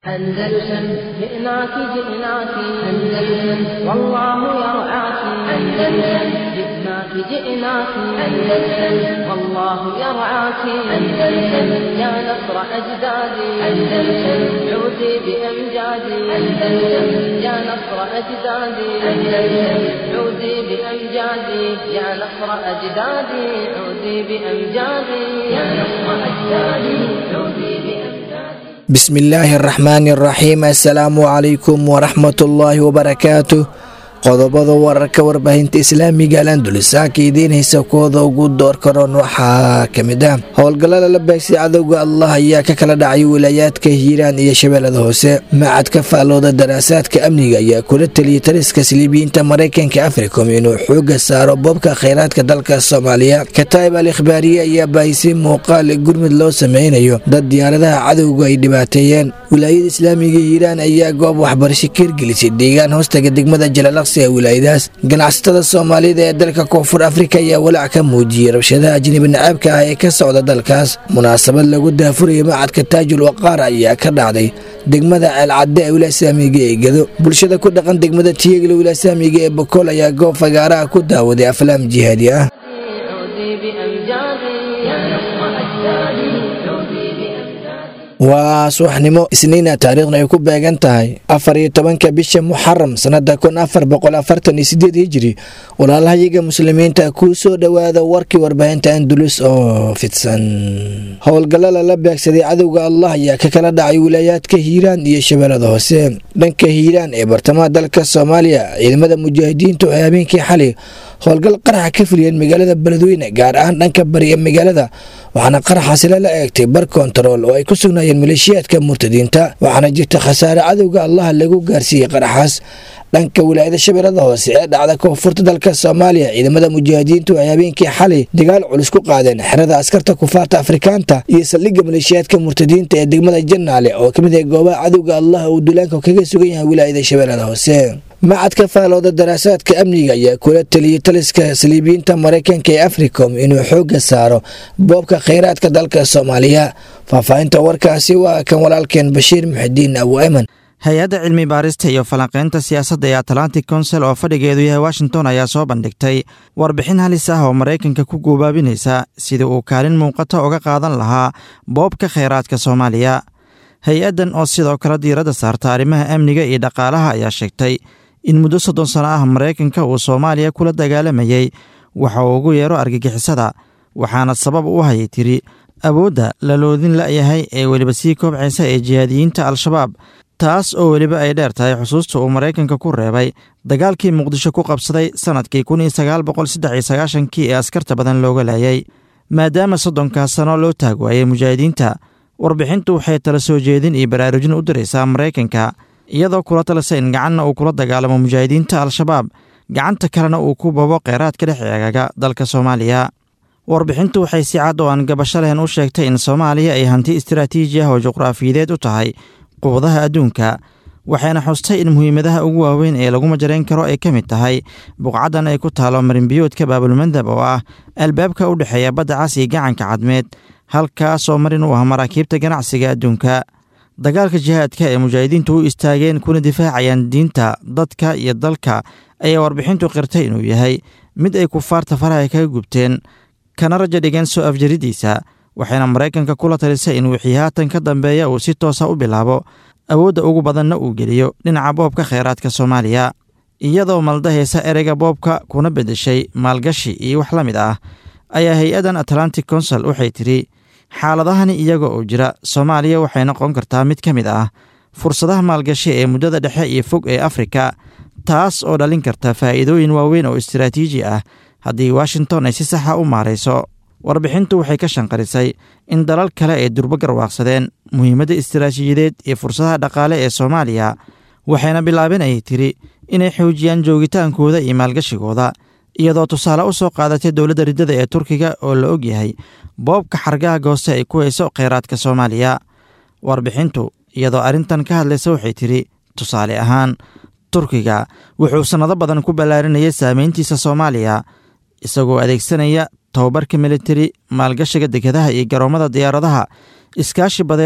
أندلسن جئناك جئناك أندلسن والله يرعاك أندلسن جئناك جئناك أندلسن والله يرعاك أندلسن يا نصر أجدادي أندلسن عودي بأمجادي أندلسن يا نصر أجدادي أندلسن عودي بأمجادي يا نصر أجدادي عودي بأمجادي يا نصر أجدادي عودي بأمجادي bismillaahi araxmaani araxiim assalaamu calaykum waraxmatullaahi wabarakaatu qodobada wararka warbaahinta islaamiga alandulisaaka idiin haysa kooda ugu door karoon waxaa ka mid ah howlgallada la baagsay cadowga allah ayaa ka kala dhacay wilaayaadka hiiraan iyo shabeellada hoose macadka faallooda daraasaadka amniga ayaa kula teliyay taliska siliibiyiinta maraykanka africom inuu xooga saaro boobka kheyraadka dalka soomaaliya kataib al ikhbaariye ayaa baahisay muuqaal gurmud loo sameynayo dad diyaaradaha cadowga ay dhibaateeyeen wilaayada islaamiga hiiraan ayaa goob waxbarasho ka hirgelisay deegaan hoostaga degmada jalalaqsi ee wilaayadaas ganacsatada soomaalida ee dalka koonfur afrika ayaa walaac ka muujiyey rabshadaha ajnabi nacaabka ah ee ka socda dalkaas munaasabad lagu daafuraya macadka taajul waqaar ayaa ka dhacday degmada ceelcadde ee wilaaya islaamiga ee gedo bulshada ku dhaqan degmada tiyegla wilaaya islaamiga ee bokool ayaa goob fagaaraha ku daawaday aflaam jihaadi ah عودي بأمجادي يا نصر أجدادي عودي بأمجادي waa subaxnimo isniina taariikhna ay ku beegan tahay afar iyo tobanka bisha muxaram sanada kun afar boqol afartan iyo sideed hijiri walaalahayaga muslimiinta kuu soo dhowaada warkii warbaahinta andulus oo fidsan howlgalla lala beegsaday cadowga allah ayaa ka kala dhacay wilaayaadka hiiraan iyo shabeellada hoose dhanka hiiraan ee bartamaha dalka soomaaliya ciidamada mujaahidiintu ay habeenkii xali howlgal qaraxa ka fuliyeen magaalada beledweyne gaar ahaan dhanka bari ee magaalada waxaana qaraxaasi lala eegtay bar kontarool oo ay ku sugnaayeen maleeshiyaadka murtadiinta waxaana jirta khasaare cadowga allaha lagu gaarsiiyey qaraxaas dhanka wilaayada shabeellada hoose ee dhacda koonfurta dalka soomaaliya ciidamada mujaahidiintu ay habeenkii xalay dagaal culus ku qaadeen xerada askarta kufaarta afrikaanta iyo saldhigga maleeshiyaadka murtadiinta ee degmada janaale oo kamid ah goobaha cadowga allah uu duulaanka kaga sugan yahay wilaayada shabeellada hoose macadka faalooda daraasaadka amniga ayaa kula teliyey taliska saliibiyiinta maraykanka ee africom inuu xooga saaro boobka kheyraadka dalka soomaaliya faahfaahinta warkaasi waa kan walaalkeen bashiir muxidiin abu eman hay-adda cilmi baarista iyo falanqaynta siyaasadda ee atlantic council oo fadhigeedu yahay washington ayaa soo bandhigtay warbixin halis ah oo maraykanka ku guubaabinaysa sidii uu kaalin muuqata uga qaadan lahaa boobka kheyraadka soomaaliya hay-addan oo sidoo kale diiradda saarta arrimaha amniga iyo dhaqaalaha ayaa sheegtay in muddo soddon sano ah maraykanka uu soomaaliya kula dagaalamayey waxa uu ugu yeero argagixisada waxaana sabab u hayay tiri awoodda la loodin la'yahay ee weliba sii koobcaysa ee jihaadiyiinta al-shabaab taas oo weliba ay dheer tahay xusuusta uu maraykanka ku reebay dagaalkii muqdisho ku qabsaday sannadkii kun iyo sagaal boqol saddex iyo sagaashankii ee askarta badan looga laayay maadaama soddonkaas sano loo taag waayey mujaahidiinta warbixintu waxay tala soo jeedin iyo baraarujin u diraysaa maraykanka iyadoo kula talisa in gacanna uu kula dagaalamo mujaahidiinta al-shabaab gacanta kalena uu ku babo kheyraadka dhex eegaga dalka soomaaliya warbixintu waxay si cad oo aan gabasho lehen u sheegtay in soomaaliya ay hanti istaraatiiji ah oo juqraafiyadeed u tahay quwadaha adduunka waxayna xustay in muhiimadaha ugu waaweyn ee lagu majarayn karo ay ka mid tahay buqcaddan ay ku taalo marinbiyoodka baabulmandab oo ah albaabka u dhexeeya badda cas iyo gacanka cadmeed halkaasoo marin u ah maraakiibta ganacsiga adduunka dagaalka jihaadka ee mujaahidiintu u istaageen kuna difaacayaan diinta dadka iyo dalka ayaa warbixintu qirtay inuu yahay mid ay kufaarta faraha kaga gubteen kana raja dhigeen soo afjaridiisa waxayna maraykanka kula talisay in wixii haatan ka dambeeya uu si toosa u bilaabo awoodda ugu badanna uu geliyo dhinaca boobka kheyraadka soomaaliya iyadoo maldahaysa ereyga boobka kuna beddeshay maalgashi iyo wax la mid ah ayaa hay-addan atlantic council waxay tidhi xaaladahani iyaga oo jira soomaaliya waxay noqon kartaa mid ka mid ah fursadaha maalgashi ee muddada dhexe iyo fog ee afrika taas oo dhalin karta faa'iidooyin waaweyn oo istaraatiiji ah haddii washington ay si saxa u maarayso warbixintu waxay ka shanqarisay in dalal kale ay durbo garwaaqsadeen muhiimadda istaraatiijiyadeed iyo fursadaha dhaqaale ee soomaaliya waxayna bilaabeen ayay tiri inay xoojiyaan joogitaankooda iyo maalgashigooda iyadoo tusaale u soo qaadatay dowladda riddada ee turkiga oo la og yahay boobka xargaha gooste ay ku hayso kheyraadka soomaaliya warbixintu iyadoo arrintan ka hadlaysa waxay tidhi tusaale ahaan turkiga wuxuu sannado badan ku ballaarinayay saameyntiisa soomaaliya isagoo adeegsanaya tababarka militari maalgashiga dekedaha iyo garoommada diyaaradaha iskaashi badeed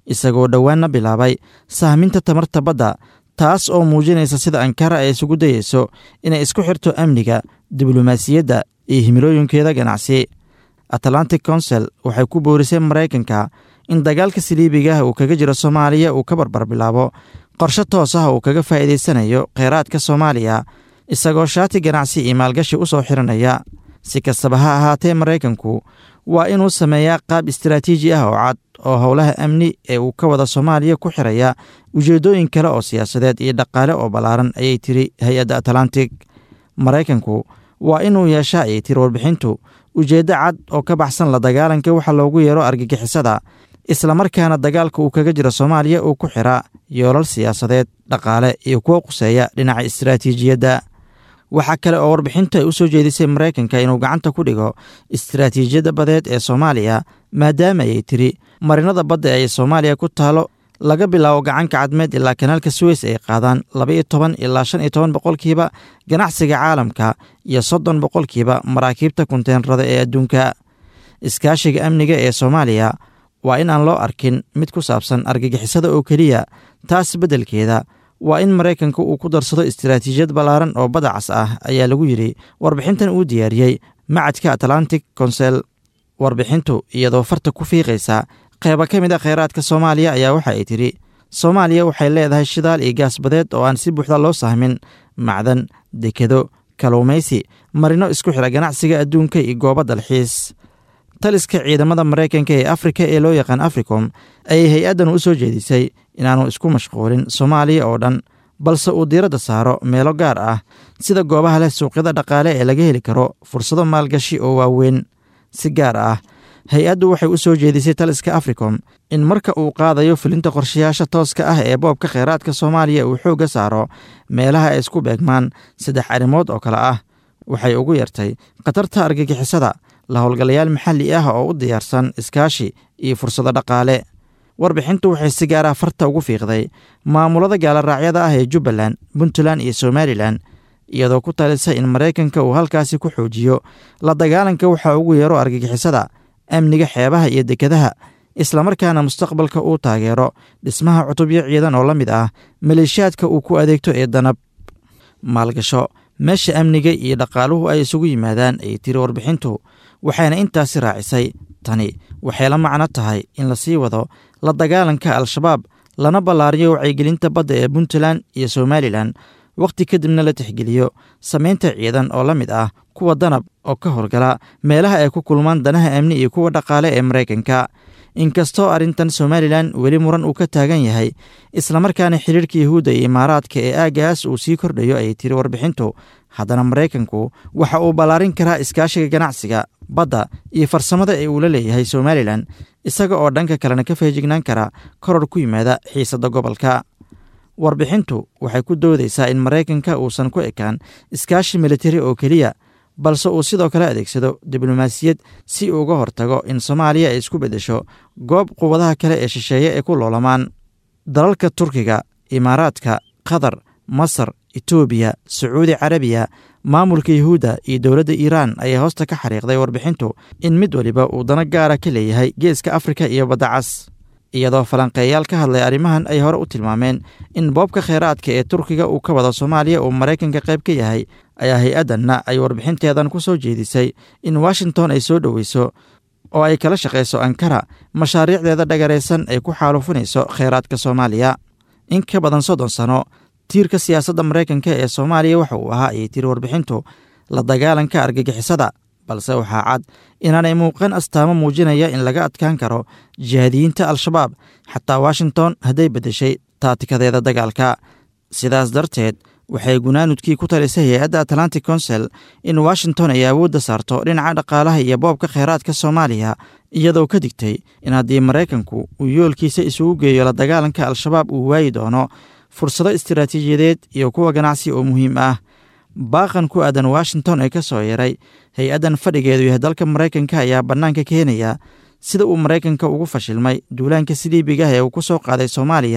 isagoo dhowaanna bilaabay sahminta tamarta badda taas oo muujinaysa sida ankara ay isugu dayeyso inay isku xirto amniga diblomaasiyadda iyo himilooyinkeeda ganacsi atlantic council waxay ku boorisay maraykanka in dagaalka saliibiga ah uu kaga jiro soomaaliya uu ka barbar bilaabo qorshe toos ah uu kaga faa'iidaysanayo kheyraadka soomaaliya isagoo shaati ganacsi iyo maalgashi u soo xiranaya si kastaba ha ahaatee maraykanku waa inuu sameeyaa qaab istaraatiiji ah oo cad oo howlaha amni ee uu ka wada soomaaliya ku xiraya ujeeddooyin kale oo siyaasadeed iyo dhaqaale oo ballaaran ayay tiri hay-adda atlantic maraykanku waa inuu yeeshaa ayay tiri warbixintu ujeeddo cad oo ka baxsan la dagaalanka waxa loogu yeero argagixisada islamarkaana dagaalka uu kaga jiro soomaaliya uu ku xira yoolal siyaasadeed dhaqaale iyo kuwo quseeya dhinaca istaraatiijiyadda waxaa kale oo warbixintu ay u soo jeedisay maraykanka inuu gacanta ku dhigo istaraatiijiyadda badeed ee soomaaliya maadaama ayay tiri marinada badda ee soomaaliya ku taalo laga bilaabo gacanka cadmeed ilaa kanaalka suweys ay qaadaan labaiyo toban ilaa shan iyo toban boqolkiiba ganacsiga caalamka iyo soddon boqolkiiba maraakiibta kunteenrada ee adduunka iskaashiga amniga ee soomaaliya waa in aan loo arkin mid ku saabsan argagixisada oo keliya taas beddelkeeda waa in maraykanka uu ku darsado istaraatiijiyad ballaaran oo badacas ah ayaa lagu yidhi warbixintan uu diyaariyey macadka atlantic consel warbixintu iyadoo farta ku fiiqaysa qeyba ka mid a kheyraadka soomaaliya ayaa waxa ay tidhi soomaaliya waxay leedahay shidaal iyo gaas badeed oo aan si buuxda loo sahmin macdan dekedo kaluumaysi marino isku xira ganacsiga adduunka iyo goobo dalxiis taliska ciidamada maraykanka ee afrika ee loo yaqaan africom ayay hay-addan u soo jeedisay inaanu isku mashquulin soomaaliya oo dhan balse uu diiradda saaro meelo gaar ah sida goobaha leh suuqyada dhaqaale ee laga heli karo fursado maalgashi oo waaweyn si gaar ah hay-addu waxay u soo jeedisay taliska africom in marka uu qaadayo fulinta qorshayaasha tooska ah ee boobka kheyraadka soomaaliya uu xoogga saaro meelaha ay isku beegmaan saddex arrimood oo kale ah waxay ugu yartay khatarta argagixisada la howlgalayaal maxalli ah oo u diyaarsan iskaashi iyo fursado dhaqaale warbixintu waxay si gaara farta ugu fiiqday maamulada gaalaraacyada ah ee jubbaland puntland iyo somalilan iyadoo ku talisa in maraykanka uu halkaasi ku xoojiyo la dagaalanka waxa ugu yeero argagixisada amniga xeebaha iyo dekedaha islamarkaana mustaqbalka uu taageero dhismaha cutubyo ciidan oo la mid ah maleeshiyaadka uu ku adeegto ee danab maalgasho meesha amniga iyo dhaqaaluhu ay isugu yimaadaan ayay tiri warbixintu waxayna intaasi raacisay tani waxay la macno tahay in la sii wado la dagaalanka al-shabaab lana ballaariyo wacyigelinta badda ee puntland iyo somalilan wakhti kadibna la tixgeliyo samaynta ciidan oo la mid ah kuwa danab oo ka howlgala meelaha ay ku kulmaan danaha amni iyo kuwa dhaqaale ee maraykanka inkastoo arrintan somalilan weli muran uu ka taagan yahay islamarkaana xiriirka yahuudda iyo imaaraadka ee aagaas uu sii kordhayo ayay tiri warbixintu haddana maraykanku waxa uu ballaarin karaa iskaashiga ganacsiga badda iyo farsamada ee uu la leeyahay somalilan isaga oo dhanka kalena ka feejignaan kara koror ku yimaada xiisadda gobolka warbixintu waxay ku doodaysaa in maraykanka uusan ku ekaan iskaashi militari oo keliya balse uu sidoo kale adeegsado diblomaasiyad si uu uga hortago in soomaaliya ay isku beddesho goob quwadaha kale ee shisheeye ay ku loolamaan dalalka turkiga imaaraadka qatar masar etoobiya sacuudi carabiya maamulka yuhuudda iyo dowladda iiraan ayaa hoosta ka xariiqday warbixintu in mid waliba uu dano gaara ka leeyahay geeska afrika iyo baddacas iyadoo falanqeeyaal ka hadlay arrimahan ay hore u tilmaameen in boobka kheyraadka ee turkiga uu ka wado soomaaliya uu maraykanka qayb ka yahay ayaa hay-addanna ay warbixinteedan ku soo jeedisay in washington ay soo dhoweyso oo ay kala shaqayso ankara mashaariicdeeda dhagaraysan ay ku xaalufinayso kheyraadka soomaaliya in ka badan soddon sano tiirka siyaasadda maraykanka ee soomaaliya waxa uu ahaa ayay tiri warbixintu la dagaalanka argagixisada balse waxaa cad inaanay muuqan astaamo muujinaya in laga adkaan karo jihaadiyiinta al-shabaab xataa washington hadday beddeshay taatikadeeda dagaalka sidaas darteed waxay gunaanudkii ku talisay hay-adda atlantic council in washington ay awoodda saarto dhinaca dhaqaalaha iyo boobka kheyraadka soomaaliya iyadoo ka digtay in haddii maraykanku uu yoolkiisa isugu geeyo la dagaalanka al-shabaab uu waayi doono fursado istiraatiijiyadeed iyo kuwa ganacsi oo muhiim ah baaqan ku aadan washington ee ka soo yaray hay-addan fadhigeedu yahay dalka maraykanka ayaa bannaanka keenaya sida uu maraykanka ugu fashilmay duulaanka siliibiga ee uu ku soo qaaday soomaaliya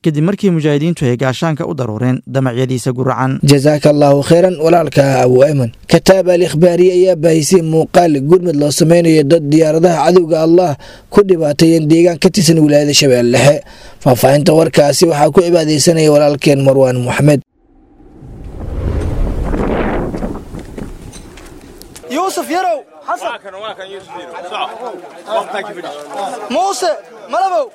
kadib markii mujaahidiintu ay gaashaanka u daruureen damacyadiisa guracan jasaaka allaahu kheyran walaalka abu ayman kataab al ikhbaariye ayaa baahisay muuqaal gurmud loo sameynayo dad diyaaradaha cadowga allah ku dhibaateeyeen deegaan ka tirsan wilaayada shabeelle dhexe faahfaahinta warkaasi waxaa ku cibaadeysanaya walaalkeen marwaan moxamed yuusuf yarow xasan muuse malabow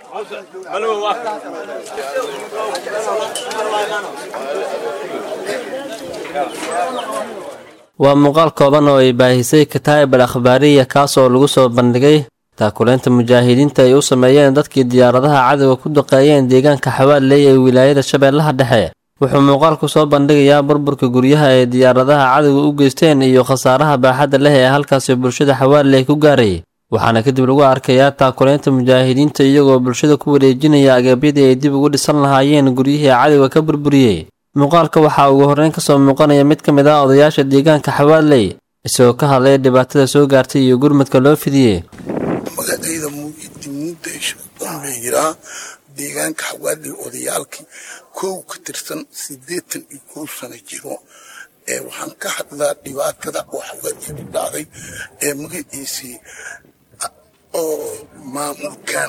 waa muuqaal kooban oo ay baahisay kataa'ib al akhbaariya kaas oo lagu soo bandhigay taakuleynta mujaahidiinta ay u sameeyeen dadkii diyaaradaha cadowga ku duqeeyeen deegaanka xawaaley ee wilaayada shabeellaha dhexe wuxuu muuqaalku soo bandhigayaa burburka guryaha ay diyaaradaha cadowga u geysteen iyo khasaaraha baaxadda leh ee halkaasi bulshada xawaaley ku gaaray waxaana kadib lagu arkayaa taakuleynta mujaahidiinta iyagoo bulshada ku wareejinaya agabyadii ay dib ugu dhisan lahaayeen guryihii cadowga ka burburiyey muuqaalka waxaa ugu horreyn kasoo muuqanaya mid ka mid ah odayaasha deegaanka xawaaley isagoo ka hadlaya dhibaatada soo gaartay iyo gurmadka loo fidiyey magacayda muudasho la yiraa deegaanka xawaaley odayaalkii kow ka tirsan siddeetan iyo kow sano jiro ee waxaan ka hadlaa dhibaatada oo xawaaley ku dhacday ee magaciisii oo maamulkan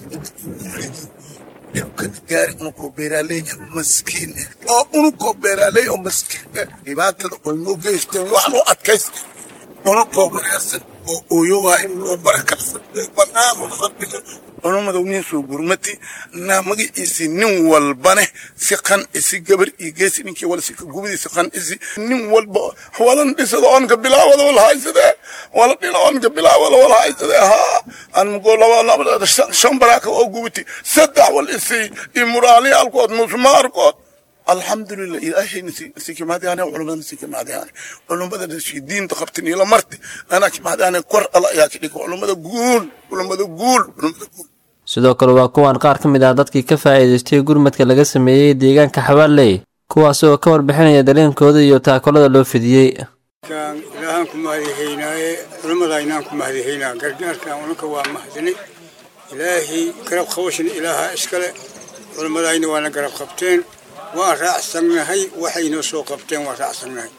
gaari unugoo beeraaley maskiin oo unugoo beeraaley oo maskiin dhibaatada oo noo geysteen wax loo adkaysta unugoo wanaagsan oo ooyowaay oo barakarsan banaama fadhiga culummada nin soo gurmati naa magaciisi nin walbane si qancisi gabar iyo geesi ninkii wala si gubadiisa qancisi nin walba walan dhisada onka bilaawada wala haysadee wala dhina onka bilaawada wala haysadee haa anmugoo laba shan baraaka oo gubati saddex wal isi iyo muraaliyaalkood musmaarkood alxamdulilah ilaahayna sikimadaane culumadana sikimadaane culumada diinta qabtin ila marti anaa kimadaane kor ala ayaa ka dhigo culumada guul culumada guul culumada guul sidoo kale waa kuwan qaar ka mid ah dadkii ka faa'iidaystay gurmadka laga sameeyey deegaanka xawaaley kuwaas oo ka warbixinaya dareenkooda iyo taakolada loo fidiyey ilaahaan ku mahadihaynaaye culimmadaynaan ku mahadihaynaa gargaarkan unanka waa mahadinay ilaahay garab qabashana ilaaha iskale culimmadayna waana garab qabteen waan raacsannahay waxaynoo soo qabteen waan raacsannahay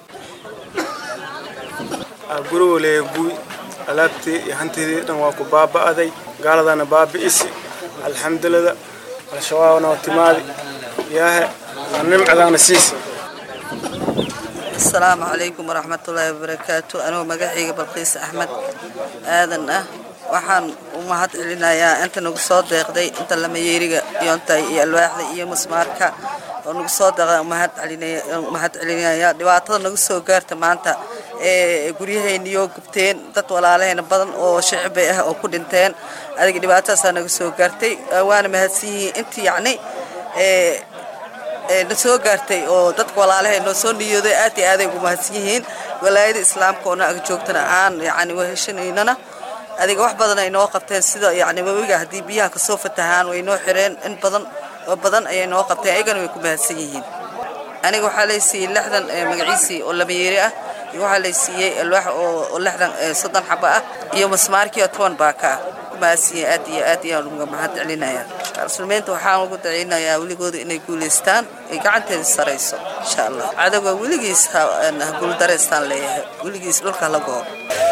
gurigole guy alaabtii iyo hantiidii dhan waa ku baaba'day gaaladana baabi'isi alxamdulillah al-shabaabna waa timaadi yaahe waa nimcadaana siisa asalaamu calaykum waraxmatullaahi wabarakaatu anuu magacayga balqiis axmed aadan ah waxaan u mahad celinayaa inta nagu soo deeqday inta lamayeeriga iyonta iyo alwaaxda iyo musmaarka oo nagu soo deeqday mahad celinaya dhibaatada nagu soo gaarta maanta ee guryahayniyo gubteen dad walaalahayna badan oo shicibay ah oo ku dhinteen adiga dhibaatadaasaa naga soo gaartay waana mahadsan yihiin intii yacni na soo gaartay oo dadka walaalahay noo soo niyooday aad iyo aaday ugu mahadsan yihiin walaayada islaamka oo na ag joogtana aan yacni waheshanaynana adiga wax badan ay noo qabteen sida yacni webiga haddii biyaha kasoo fatahaan way noo xireen in badan oo badan ayay noo qabteen ayagana way ku mahadsan yihiin aniga waxaa lay siiyey lixdan magaciisii oo labayeeri ah iyo waxaa lay siiyey alwaax oo lixdan soddon xabo ah iyo masmaarkii oo toban baaka ah ku mahadsiiyey aad iyo aad ayaan uga mahad celinayaa muslimiinta waxaan ugu daceynayaa weligooda inay guulaystaan ay gacanteeda sarayso insha allah cadowga weligiis ha guuldareystaan leeyahay weligiis dhulka la goo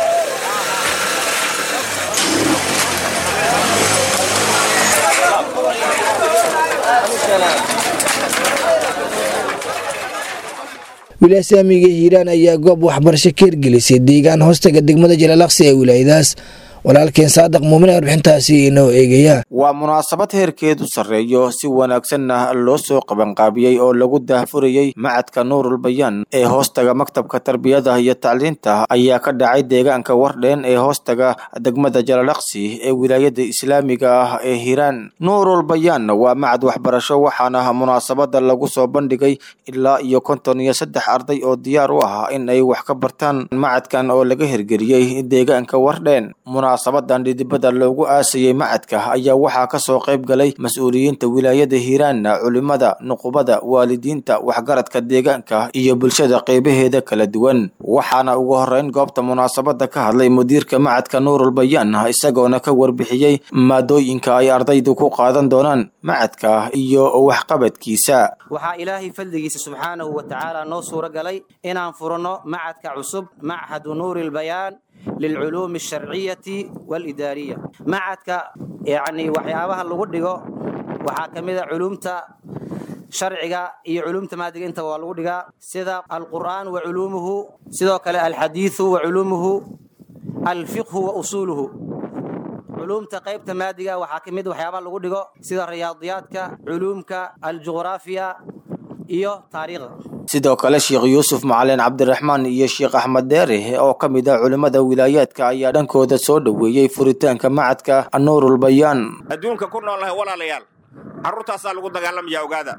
wilaaya saamiga hiiraan ayaa goob waxbarasho ka hirgelisay deegaan hoostaga degmada jalaalaqsi ee wilaayadaas walaalkeen saadaq muumin ee warbixintaasi inoo eegaya waa munaasabad heerkeedu sarreeyo si wanaagsanna loo soo qabanqaabiyey oo lagu daahfurayey macadka nuurul bayaan ee hoostaga maktabka tarbiyada iyo tacliinta ayaa ka dhacay deegaanka wardheen ee hoostaga degmada jalalaqsi ee wilaayada islaamiga ah ee hiiraan nuurul bayaan waa macad waxbarasho waxaana munaasabada lagu soo bandhigay ilaa iyo konton iyo saddex arday oo diyaar u ah in ay wax ka bartaan macadkan oo laga hirgeliyey deegaanka wardheen munaasabadan dhidibada loogu aasayey macadka ayaa waxaa kasoo qayb galay mas-uuliyiinta wilaayada hiiraan culimada nuqubada waalidiinta waxgaradka deegaanka iyo bulshada qeybaheeda kala duwan waxaana ugu horeyn goobta munaasabada ka hadlay mudiirka macadka nuurul bayaan isagoona ka warbixiyey maadooyinka ay ardaydu ku qaadan doonaan macadka iyo waxqabadkiisa waxaa ilaahay fadligiisa subxaanahu wa tacaala noo suuro galay inaan furanno macadka cusub machadu nuuri lbayaan lilculuumi alsharciyati waalidaariya macadka yacni waxyaabaha lagu dhigo waxaa ka mid a culuumta sharciga iyo culuumta maadiga intaba waa lagu dhigaa sida alqur'aan wa culuumuhu sidoo kale alxadiidu wa culuumuhu alfiqhu wa usuuluhu culuumta qaybta maadiga waxaa ka mid waxyaabaha lagu dhigo sida riyaadiyaadka culuumka aljuqraafiya iyo taariikhda sidoo kale sheekh yuusuf macalin cabdiraxmaan iyo sheekh axmed deere oo ka mid ah culimmada wilaayaadka ayaa dhankooda soo dhoweeyey furitaanka macadka nuurul bayaan adduunka ku noolnahay walaalayaal carruurtaasaa lagu dagaalamayaa ogaada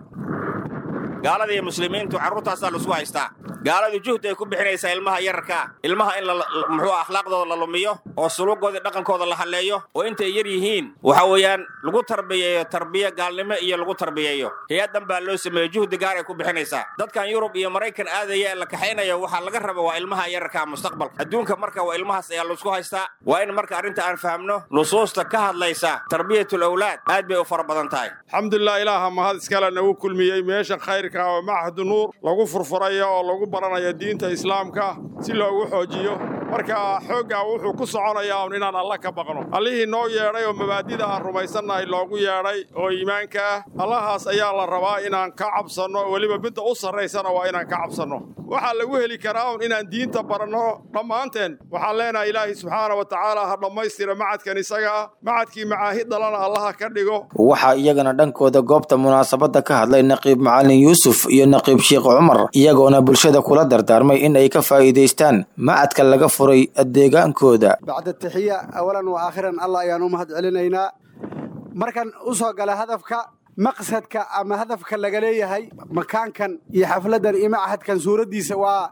gaalada iyo muslimiintu carruurtaasaa laisku haystaa gaaladu juhdi ay ku bixinaysaa ilmaha yararkaa ilmaha in muxuu akhlaaqdooda la lumiyo oo suluugooda dhaqankooda la halleeyo oo intay yar yihiin waxa weeyaan lagu tarbiyeeyo tarbiye gaalnimo iyo lagu tarbiyeeyo hay-addan baa loo sameeyo juhdi gaar ay ku bixinaysaa dadkan yurub iyo maraykan aadaya ee la kaxaynayo waxaa laga raba waa ilmaha yararkaa mustaqbalka adduunka marka waa ilmahaas ayaa laisku haystaa waa in marka arrinta aan fahamno nusuusta ka hadlaysa tarbiyatul awlaad aad bay u fara badan tahay alxamdulilah ilaaha mahad iskale nagu kulmiyey meesha khayrka oo machadu nuur lagu furfurayo oo lagu baranayo diinta islaamka si loogu xoojiyo marka xooggaa wuxuu ku soconayaa un inaan alla ka baqno allihii noo yeedhay oo mabaadida aan rumaysannahay loogu yeedhay oo iimaanka ah allahaas ayaa la rabaa inaan ka cabsanno weliba midda u sarraysana waa inaan ka cabsanno waxaa lagu heli karaa un inaan diinta baranno dhammaanteen waxaan leenahay ilaahay subxaana wa tacaala ha dhammaystira macadkan isaga ah macadkii macaahid dhalana allaha ka dhigo waxaa iyagana dhankooda goobta munaasabada ka hadlay naqiib macalin yuusuf iyo naqiib sheekh cumar iyagoona bulshada kula dardaarmay in ay ka faa'iidaystaan macadka laga furay deegaankooda bacda taxiya awalan wa aakhiran allah ayaan u mahad celinaynaa markan u soo gala hadafka maqsadka ama hadafka laga leeyahay makaankan iyo xafladdan iyo machadkan suuraddiisa waa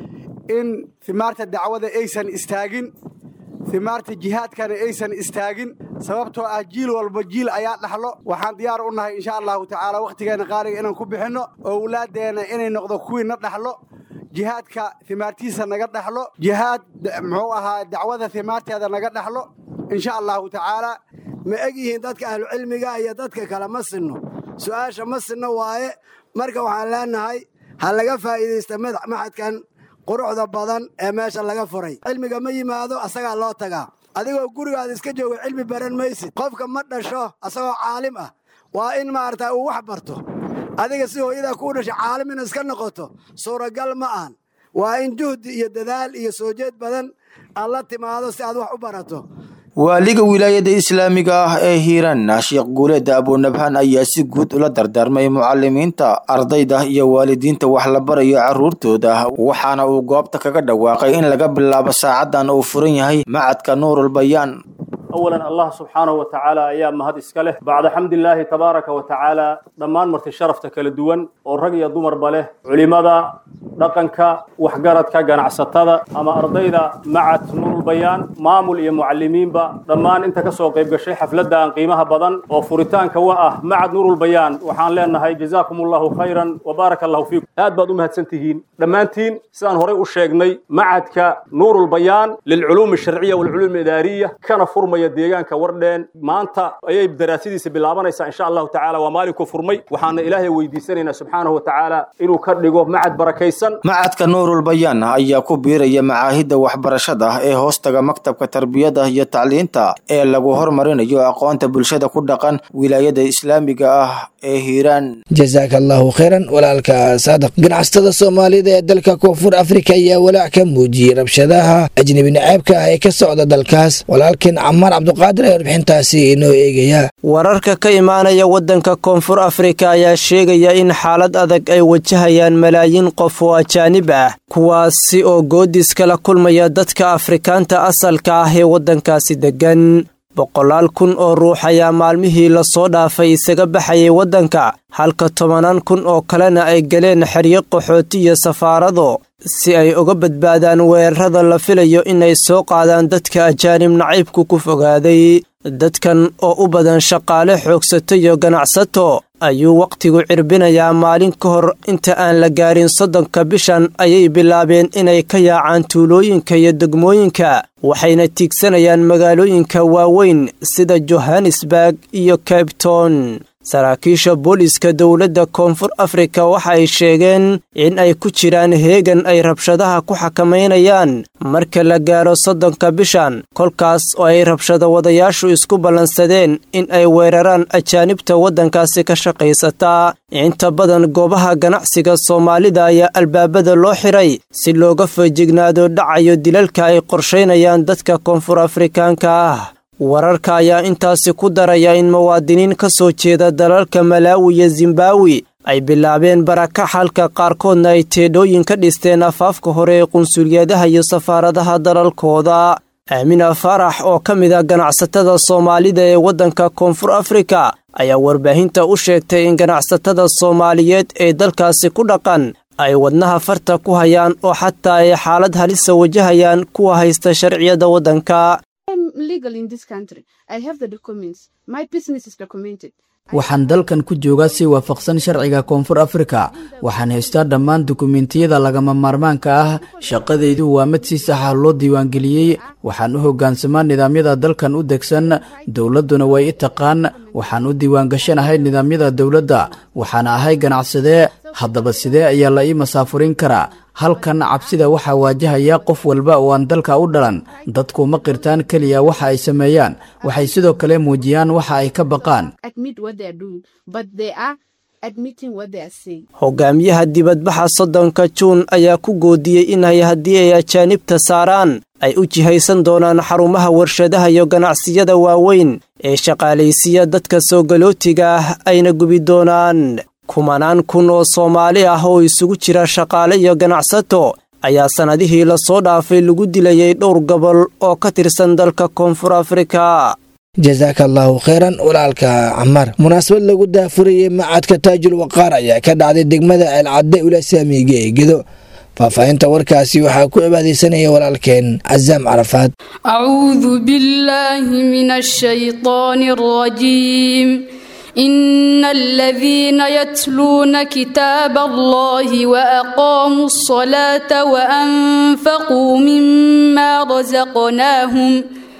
in himaarta dacwada aysan istaagin himaarta jihaadkana aysan istaagin sababtoo ah jiil walba jiil ayaa dhaxlo waxaan diyaar u nahay insha allahu tacaala wakhtigeenna qaaliga inaan ku bixinno owlaaddeenna inay noqdo kuwii na dhaxlo jihaadka himaartiisa naga dhaxlo jihaad muxuu ahaa dacwada himaarteeda naga dhaxlo insha allahu tacaala ma eg yihiin dadka ahlucilmiga iyo dadka kale ma sinno su'aasha ma sinno waaye marka waxaan leenahay ha laga faa'iidaysta maxadkan quruxda badan ee meesha laga furay cilmiga ma yimaado asagaa loo tagaa adigoo gurigaada iska jooga cilmi baran maysid qofka ma dhasho asagoo caalim ah waa in maarata uu wax barto adiga si hooyadaa kuu dhasha caalim ina iska noqoto suuragal ma ahan waa in juhdi iyo dadaal iyo soo jeed badan aad la timaado si aad wax u barato waaliga wilaayada islaamiga ah ee hiiraan sheekh guuleeda abunabhaan ayaa si guud ula dardaarmay mucalimiinta ardayda iyo waalidiinta wax la barayo carruurtooda waxaana uu goobta kaga dhawaaqay in laga bilaabo saacadan uu furan yahay macadka nuurul bayaan awalan allah subxaanahu wa tacaala ayaa mahad iska leh bacda xamdilaahi tabaaraka wa tacaala dhammaan marti sharafta kala duwan oo rag iyo dumarba leh culimada dhaqanka waxgaradka ganacsatada ama ardayda macad nuurulbayaan maamul iyo mucalimiinba dhammaan inta ka soo qayb gashay xafladdan qiimaha badan oo furitaanka wa ah macad nuurulbayaan waxaan leenahay jazaakum allahu khayran wa baaraka allahu fiikum aad baad u mahadsan tihiin dhammaantiin sidaan horey u sheegnay macadka nuurulbayaan lilculuumi alsharciya walculuum idaariya kana furmaya deegaanka wardheen maanta ayay daraasadiisa bilaabanaysaa insha allahu tacaala waa maalinkuu furmay waxaana ilaahay weydiisanaynaa subxaanahu wa tacaala inuu ka dhigo macad barakaysan macadka nuurul bayaan ayaa ku biiraya macaahidda waxbarashada ee hoostaga maktabka tarbiyada iyo tacliinta ee lagu hormarinayo aqoonta bulshada ku dhaqan wilaayada islaamiga ah ee hiiraan jasaaka allahu khayran walaalka saadaq ganacsatada soomaalida ee dalka koonfur afrika ayaa walaac ka muujiyey rabshadaha ajnebi naceebka ah ee ka socda dalkaas walaalkan camaar cabduqaadir ee warbixintaasi inoo eegaya wararka ka imaanaya waddanka koonfur afrika ayaa sheegaya in xaalad adag ay wajahayaan malaayiin qof oo ajaanib ah kuwaasi oo goodis kala kulmaya dadka afrikaanta asalka ah ee waddankaasi deggan boqolaal kun oo ruux ayaa maalmihii lasoo dhaafay isaga baxayay waddanka halka tobanaan kun oo kalena ay galeen xeryo qaxooti iyo safaarado si ay uga badbaadaan weerarada la filayo inay soo qaadaan dadka ajaanib nacaybku ku fogaaday dadkan oo u badan shaqaale xoogsato iyo ganacsato ayuu wakhtigu cirbinayaa maalin ka hor inta aan la gaarin soddonka bishan ayay bilaabeen inay ka yaacaan tuulooyinka iyo degmooyinka waxayna tiigsanayaan magaalooyinka waaweyn sida johannesburg iyo cabton saraakiisha booliiska dowladda koonfur afrika waxa ay sheegeen in ay ku jiraan heegan ay rabshadaha ku xakamaynayaan marka la gaaro soddonka bishan kolkaas oo ay rabshado wadayaashu isku ballansadeen in ay weeraraan ajaanibta waddankaasi ka shaqaysataa inta badan goobaha ganacsiga soomaalida ayaa albaabada loo xiray si looga feejignaado dhacayo dilalka ay qorshaynayaan dadka koonfur afrikaanka ah wararka ayaa intaasi ku daraya in muwaadiniin ka soo jeeda dalalka malaawi iyo zimbawi ay bilaabeen baraka xalka qaarkoodna ay teedhooyin ka dhisteen afaafka hore ee qunsuliyadaha iyo safaaradaha dalalkooda aamina faarax oo ka mid ah ganacsatada soomaalida ee waddanka koonfur afrika ayaa warbaahinta u sheegtay in ganacsatada soomaaliyeed ee dalkaasi ku dhaqan ay wadnaha farta ku hayaan oo xataa ay xaalad halisa wajahayaan kuwa haysta sharciyada waddanka waxaan dalkan ku joogaa si waafaqsan sharciga koonfur afrika waxaan haystaa dhammaan dukumentiyada lagama maarmaanka ah shaqadaydu waa mid si saxa loo diiwaangeliyey waxaan u hoggaansamaa nidaamyada dalkan u degsan dowladduna way i taqaan waxaan u diiwaangashanahay nidaamyada dowladda waxaana ahay ganacsadee haddaba sidee ayaa la ii masaafurin karaa halkan cabsida waxaa waajahaya qof walba oo aan dalka u dhalan dadku ma qirtaan keliya waxa ay sameeyaan waxay sidoo kale muujiyaan waxa ay ka baqaan hogaamiyaha dibadbaxa soddonka juun ayaa ku goodiyey inay haddii ay ajaanibta saaraan ay u jihaysan doonaan xarumaha warshadaha iyo ganacsiyada waaweyn ee shaqaalaysiiya dadka soo galootiga ah ayna gubi doonaan kumanaan kun oo soomaali ah oo isugu jira shaqaale iyo ganacsato ayaa sannadihii lasoo dhaafay lagu dilayay dhowr gobol oo ka tirsan dalka koonfur afrika jasaaka allaahu kheyran walaalka camar munaasabad lagu daafurayay macadka taajul waqaar ayaa ka dhacday degmada ceelcadde ula saamiga ee gedo faahfaahinta warkaasi waxaa ku cibaadaysanaya walaalkeen casaam carafaad acuudu billaahi min ashaytaani alrajiim إن الذين يتلون كتاب الله وأقاموا الصلاة وأنفقوا مما رزقناهم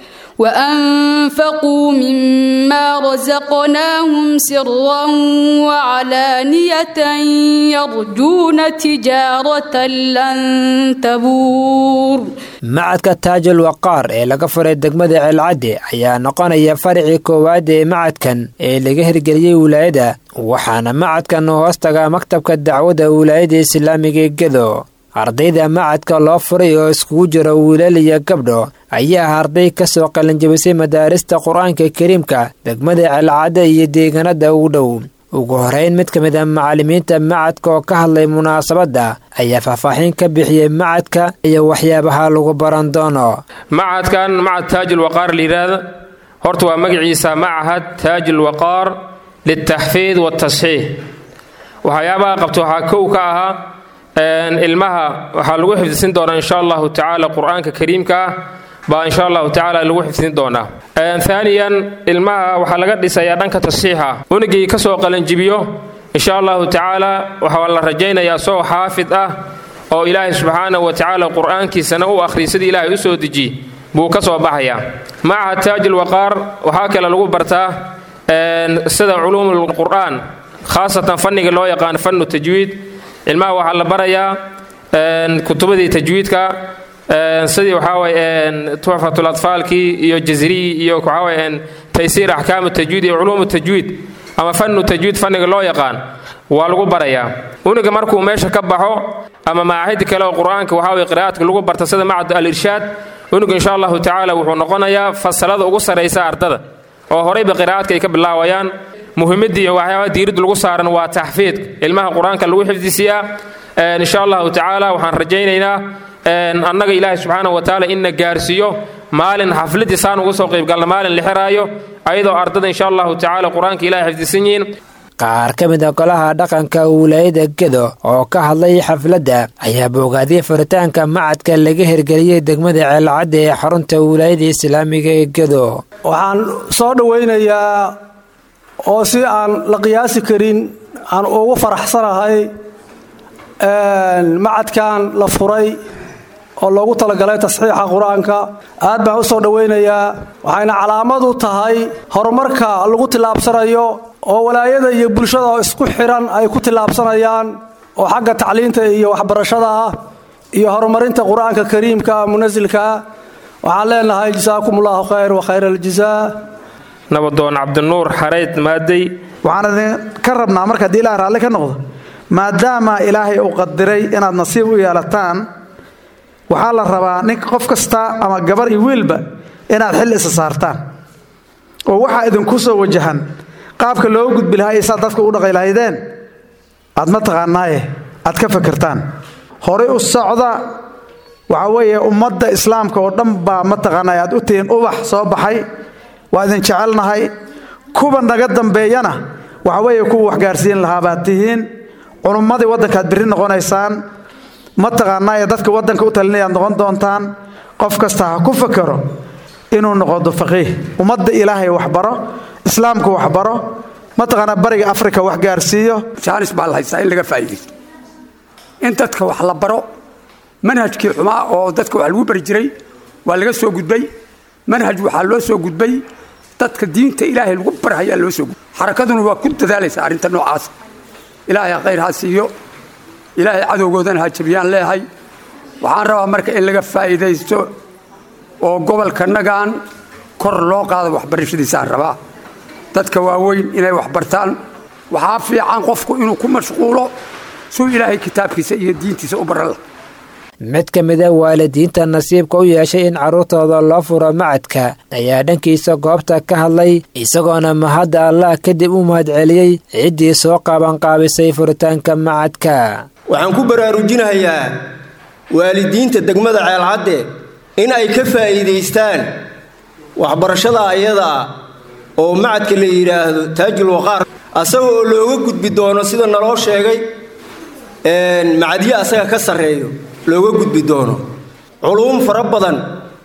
وأنفقوا مما رزقناهم سرا وعلانية يرجون تجارة لن تبور macadka taajul waqaar ee laga furay degmada ceelcadde ayaa noqonaya faricii koowaad ee macadkan ee laga hirgeliyey wilaayada waxaana macadkan hoostaga maktabka dacwadda wilaayada islaamiga ee gedo ardayda macadka loo furay oo iskugu jiro wiilal iyo gabdho ayaa ah arday ka soo qalinjabisay madaarista qur-aanka kariimka degmada ceelcadde iyo deegaanada ugu dhow ugu horeyn mid ka mid a macallimiinta macadka oo ka hadlay munaasabadda ayaa faahfaaxin ka bixiyey macadka iyo waxyaabaha lagu baran doono macadkan macad taajul waqaar layidhaahda horta waa magaciisa macahad taajul waqaar liltaxfiid waatasxiix waxyaabaha qabta waxaa kow ka ahaa ilmaha waxaa lagu xifdisin doonaa insha allahu tacaala qur-aanka kariimka ah baa insha allahu tacaala lagu xifdin doonaa aaniyan ilmaha waxaa laga dhisayaa dhanka tasxiixa unigii ka soo qalanjibiyo insha allahu tacaala waxaa la rajaynayaa soo xaafid ah oo ilaahay subxaanahu wa tacaala qur-aankiisana u akhriy sidii ilaahay u soo deji buu ka soo baxayaa macaha taajil waqaar waxaa kale lagu bartaa sida culuumul qur'aan khaasatan fanniga loo yaqaan fannu tajwiid ilmaha waxaa la barayaa kutubadii tajwiidka sidii waxaawaye tuxfatul atfaalkii iyo jazrii iyo waxaawaye taysiir axkaamu tajwiid iyo culuumu tajwiid ama fannu tajwiid fanniga loo yaqaan waa lagu barayaa uniga markuu meesha ka baxo ama macaahidi kale oo qur-aanka waxaawaye qiraa'aadka lagu barta sida macad al-irshaad uniga insha allahu tacaala wuxuu noqonayaa fasalada ugu sarraysa ardada oo horayba qiraa'aadka ay ka bilaawayaan muhimadii iyo waxyaabaha diiradda lagu saaran waa taxfiidka ilmaha qur-aanka lagu xifdisiyaa insha allahu tacaala waxaan rajaynaynaa annaga ilaahay subxaana wa tacaala inna gaarsiiyo maalin xafladii saan uga soo qaybgalna maalin la xiraayo ayadoo ardada insha allahu tacaala qur-aanka ilahay xifdisan yihiin qaar ka mid a golaha dhaqanka wilaayada gedo oo ka hadlay xafladda ayaa bogaadiyay furitaanka macadka laga hirgeliyey degmada ceelcadda ee xarunta wilaayada islaamiga ee gedo waxaan soo dhowaynayaa oo si aan la qiyaasi karin aan ugu faraxsanahay macadkan la furay oo loogu talagalay tasxiixa qur-aanka aad baan u soo dhowaynayaa waxayna calaamad u tahay horumarka lagu tillaabsanayo oo walaayada iyo bulshada oo isku xiran ay ku tillaabsanayaan oo xagga tacliinta iyo waxbarashada ah iyo horumarinta qur-aanka kariimka munasilka ah waxaan leenahay jasaakum ullahu khayr wa khayr aljazaa nabadoon cabdinuur xareyd maadey waxaan idin ka rabnaa marka haddii ilahay raalli ka noqdo maadaama ilaahay uu qadiray inaad nasiib u yeelataan waxaa la rabaa nin qof kasta ama gabar iyo wiilba inaad xil isa saartaan oo waxaa idinku soo wajahan qaabka looga gudbi lahaa iyo saad dadka u dhaqay lahaydeen aad ma taqaanaaye aad ka fakirtaan horey u socda waxaa weeye ummadda islaamka oo dhan baa mataqaanaa aad u tihiin ubax soo baxay waa idin jecelnahay kuwa naga dambeeyana waxa weeye kuwa waxgaarsiin lahaa baad tihiin culummadii waddankaad birri noqonaysaan mataqaanaaye dadka waddanka u talinayaad noqon doontaan qof kasta ha ku fakero inuu noqodo faqiih ummadda ilaahay waxbaro islaamka waxbaro mataqaanaa bariga afrika wax gaarsiiyo jaanis baa la haystaa in laga faa'iidaysto in dadka wax la baro manhajkii xumaa oo dadka wax lagu bari jiray waa laga soo gudbay manhaj waxaa loo soo gudbay dadka diinta ilaahay lagu barhayaa loo soo gudbay xarakaduna waa ku dadaalaysaa arrinta noocaas ilaahay khayr ha siiyo ilaahay cadowgoodana ha jabiyaan leehay waxaan rabaa marka in laga faa'iidaysto oo gobolkanagan kor loo qaado waxbarashadiisaan rabaa dadka waaweyn inay waxbartaan waxaa fiican qofku inuu ku mashquulo suu ilaahay kitaabkiisa iyo diintiisa u baran lah mid ka mid a waalidiinta nasiibka u yeeshay in carruurtooda loo furo macadka ayaa dhankiisa goobta ka hadlay isagoona mahadda allah kadib u mahadceliyey ciddii soo qaabanqaabisay furitaanka macadka waxaan ku baraarujinayaa waalidiinta degmada ceelcadde in ay ka faa'iidaystaan waxbarashada ayadaa oo macadka la yidhaahdo taajul waqaar asaga oo looga gudbi doono sida naloo sheegay macadyo asaga ka sarreeyo looga gudbi doono culuum fara badan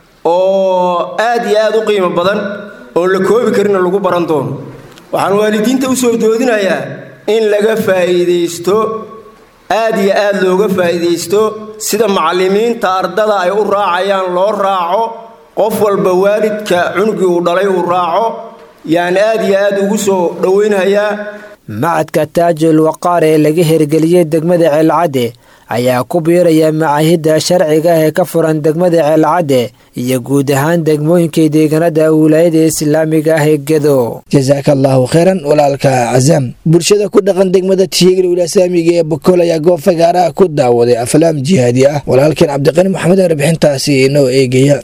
oo aad iyo aad u qiimo badan oo la koobi karina lagu baran doono waxaan waalidiinta u soo doodinayaa in laga faa'iidaysto aad iyo aad looga faa'iidaysto sida macallimiinta ardada ay u raacayaan loo raaco qof walba waalidka cunugii uu dhalay uu raaco yaan aad iyo aad ugu soo dhowaynhayaa macadka taajul waqaar ee laga hirgeliyey degmada ceelcadde ayaa ku biiraya macaahidda sharciga ah ee ka furan degmada ceelcadde iyo guud ahaan degmooyinkai deegaanada wilaayada islaamiga ah ee gedo jasaaka allaahu kheyran walaalka casaam bulshada ku dhaqan degmada tiigil wilasaamiga ee bokol ayaa goob fagaaraha ku daawaday aflaam jihaadi ah walaalkeen cabdiqani maxamed warbixintaasi inoo eegaya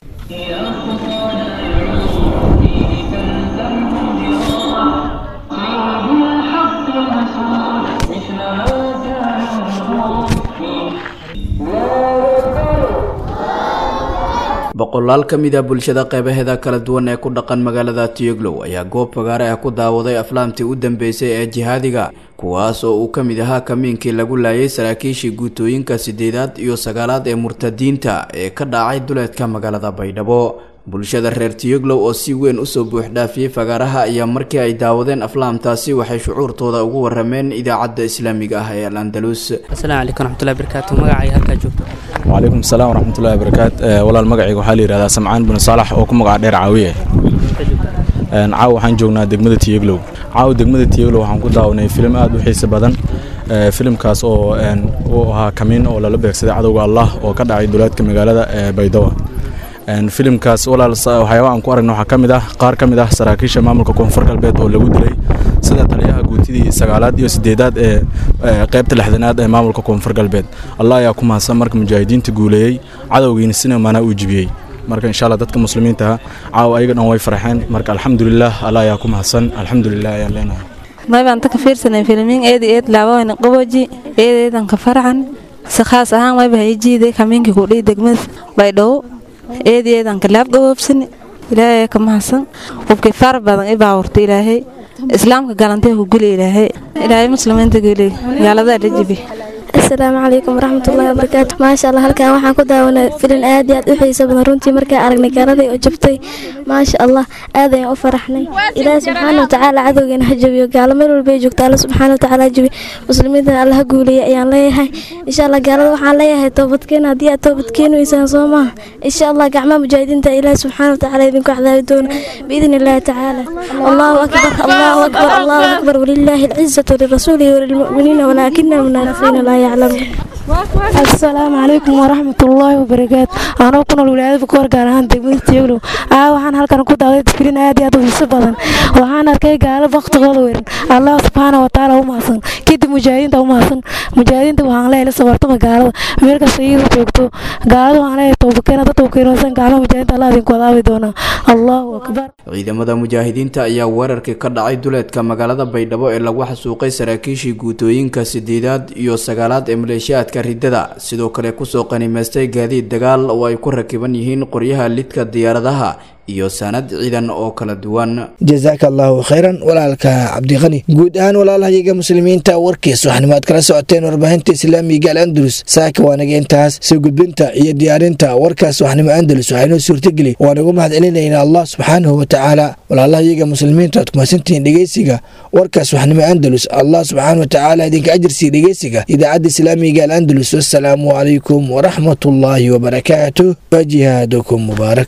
boqolaal ka mid a bulshada qeybaheeda kala duwan ee ku dhaqan magaalada tiyoglow ayaa goob fagaare ah ku daawaday aflaamtii u dambeysay ee jihaadiga kuwaas oo uu ka mid ahaa kamiinkii lagu laayay saraakiishii guutooyinka sideedaad iyo sagaalaad ee murtadiinta ee ka dhacay duleedka magaalada baydhabo bulshada reer tiyoglow oo si weyn usoo buuxdhaafiyey fagaaraha ayaa markii ay daawadeen aflaamtaasi waxay shucuurtooda ugu warameen idaacadda islaamiga ah ee al andalus asalaamu calaykum waraxmatullahi barakaatu magacay halkaa joogto wcalaykum asalaam waraxmatullahi barakaat walaal magacayga waxaa la yidhahdaa samcaan bin saalax oo ku magaca dheer caawiye caaw waxaan joognaa degmada tiyeglow caaw degmada tiyeglow waxaan ku daawanay filim aad u xiise badan filimkaas oo uu ahaa kamiin oo lala beegsaday cadowga allah oo ka dhacay duleedka magaalada baydhabo filimkaas walaal waxyaaba aan ku aragna waxaa ka mid ah qaar ka mid ah saraakiisha maamulka koonfur galbeed oo lagu dilay sida taliyaha guutidii sagaalaad iyo sideedaad ee qaybta lixdanaad ee maamulka koonfur galbeed allah ayaa ku mahadsan marka mujaahidiinta guuleeyey cadowgiina sina maanaa uu jibiyey marka insha allah dadka muslimiinta caawa ayaga dhan way farxeen marka alxamdulilah allah ayaa ku mahadsan alxamdulilah ayaan leenahay maybaan ta ka fiirsanay filmiin eedi eed laabawan qaboji eedeedan ka farxan si khaas ahaan mayba hay jiiday kamiinkii kudhihi degmada baydhabo eedi eedan kalaab gaboobsani ilaahay ka mahadsan qofkii far badan i baawurta ilaahay islaamka galantay ku guli ilaahay ilaahay muslimiinta guli gaaladaa la jibi asalaamu calaykum waraxmatullaahi wabarakaatu maasha allah halkan waxaan ku daawanay filin aad iyo aad u xiiso badan runtii markaa aragnay gaaladii oo jabtay maasha allah aad ayaan u faraxnay ilaahi subxaana watacaala cadowgeena ha jabiyo gaalo meel walba ay joogto alla subxaana watacaala ha jabiyo muslimiintana alla ha guuleeya ayaan leeyahay insha allah gaalada waxaan leeyahay toobadkeena haddii aad toobadkeenaysaan soo maaha insha allah gacmaha mujaahidiinta ilaahi subxaana watacaala idinku cadaabi doona biidni illaahi tacaala allahu akbar allahu akbar allahu akbar walilaahi alcizatu lirasuulihi walilmu'miniina walaakina almunaafiqiina laa asalaamu calaykum waraxmatullaahi wabarakaatu anoo ku nool wilaayada bukoor gaar ahaan degmada tieglow aa waxaan halkan ku daawaday tafriin aad iyo aad u xiiso badan waxaan arkay gaalo baktigooda weeran allah subxaana watacaala u mahadsan kadib mujaahidiinta u mahadsan mujaahidiinta waxaan leeyahay la sabartama gaalada meel kasta iyada joogto gaalada waxaan leeyahay toobakeena dad toobakeenosan gacmaha mujaahidiinta allah idinku adaabi doonaa allahu akbar ciidamada mujaahidiinta ayaa weerarkii ka dhacay duleedka magaalada baydhabo ee lagu xasuuqay saraakiishii guutooyinka sideedaad iyo sagaalaad ee maleeshiyaadka ridada sidoo kale kusoo qanimaystay gaadiid dagaal oo ay ku rakiban yihiin qoryaha lidka diyaaradaha iyo sanad ciidan oo kala duwan jazaaka allahu khayran walaalka cabdiqani guud ahaan walaalahayaga muslimiinta warkiis waxaanimo aad kala socoteen warbaahinta islaamiga al andalus saaka waanaga intaas soo gudbinta iyo diyaarinta warkaas waxnimo andalus waxaynoo suurtageli waan ugu mahad celinayna allah subxaanahu watacaala walaalahayaga muslimiinta aad kumasantihiin dhegeysiga warkaas waxnimo andalus allah subxaana watacaala idinka ajirsiiya dhegeysiga idaacadda islaamiga al andalus wassalaamu calaykum waraxmatullaahi wabarakaatuh wa jihaadukum mubaarak